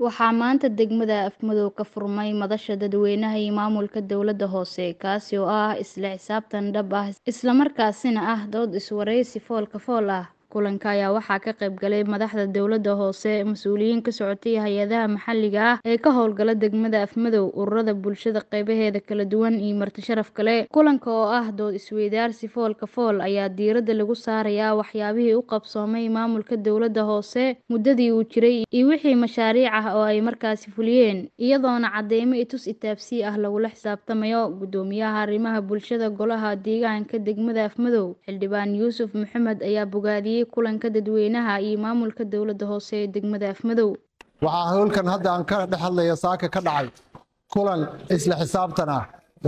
Waxaa maanta degmada Afmadow ka furmay madasha dadweynaha iyo maamulka dowladda hoose, kaasi oo ah isla xisaabtan dhab ah isla markaasina ah dood iswareysi fool ka fool ah. Kulanka ayaa waxaa ka qayb galay madaxda dowladda hoose, mas'uuliyiin ka socotay hay'adaha maxalliga ah ee ka howlgala degmada Afmadow, ururada bulshada qeybaheeda kala duwan iyo marti sharaf kale. Kulanka oo ah dood isweydaarsi fool ka fool ayaa diiradda lagu saarayaa waxyaabihii u qabsoomay maamulka dowladda hoose muddadii uu jiray iyo wixii mashaariic ah oo ay markaasi fuliyeen, iyadoona cadeymo i tus itaabsii ah lagula xisaabtamayo. Guddoomiyaha arrimaha bulshada Golaha Deegaanka degmada Afmadow, Xildhibaan Yuusuf Maxamed ayaa bogaadiyay kulanka dadweynaha iyo maamulka dowladda hoose ee degmada Afmadow. waxaa howlkan hadda aan ka dhex hadlaya saaka ka dhacay kulan isla xisaabtan ah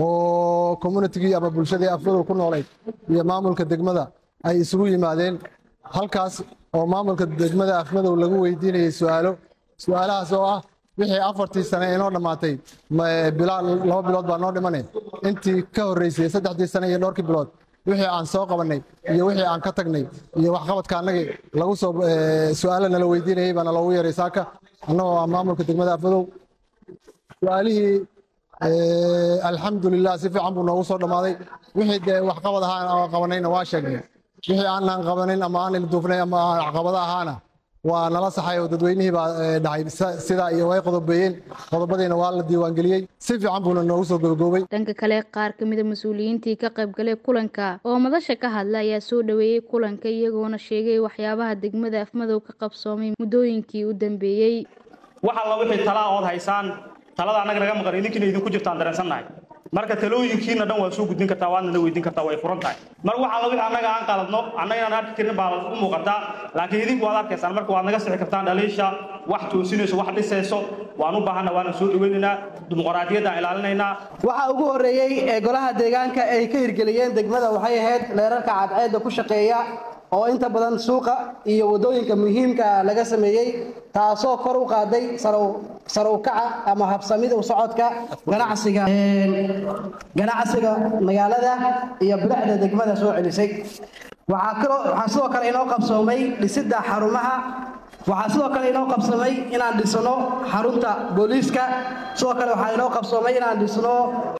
oo communitigii ama bulshadii afmadow ku noolayd iyo maamulka degmada ay isugu yimaadeen halkaas oo maamulka degmada afmadow lagu weydiinayay su-aalo su-aalahaas oo ah wixii afartii sane inoo dhammaatay laba bilood baa noo dhimane intii ka horreysay saddexdii sane iyo dhowrkii bilood wixii aan soo qabannay iyo wixii aan ka tagnay iyo waxqabadka annagii lagu soo su-aalo nala weydiinayay baana loogu yeeray saaka annagoo ah maamulka degmada afmadow su-aalihii alxamdulilah si fiican buu noogu soo dhammaaday wixii dee waxqabad ahaan qabanayna waa sheegnay wixii aanan qabanin ama aanan duufnay ama caqabada ahaana waa nala saxay oo dadweynihii baa dhahay sidaa iyo way qodobeeyeen qodobadiina waa la diiwaangeliyey si fiican buuna noogu soo gobogoobay dhanka kale qaar ka mid a mas-uuliyiintii ka qayb galay kulanka oo madasha ka hadla ayaa soo dhoweeyey kulanka iyagoona sheegay waxyaabaha degmada afmadow ka qabsoomay muddooyinkii u dambeeyey wax alla wixii talaa ood haysaan talada annaga naga maqan idinkiina idinku jirtaan dareensannahay marka talooyinkiina dhan waa soo gudbin kartaa waadna na weydiin kartaa way furan tahay mar wax alla wixii annaga aan qaladno annaga inaan arki karin baa u muuqataa laakiin idinku waad arkaysaan marka waad naga sixi kartaan dhaliisha wax toosinayso wax dhisayso waan u baahanna waana soo dhaweynaynaa dimuqraadiyaddaan ilaalinaynaa waxa ugu horreeyey ee golaha deegaanka ay ka hirgeliyeen degmada waxay ahayd leerarka cadceedda ku shaqeeya oo inta badan suuqa iyo waddooyinka muhiimka laga sameeyey taasoo kor u qaaday sare u kaca ama habsamida u socodka ganacsiga ganacsiga magaalada iyo bilicda degmada soo celisay waxaa sidoo kale inoo qabsoomay dhisidda xarumaha waxaa sidoo kale inoo qabsoomay inaan dhisno xarunta booliiska sidoo kale waxaa inoo qabsoomay inaan dhisno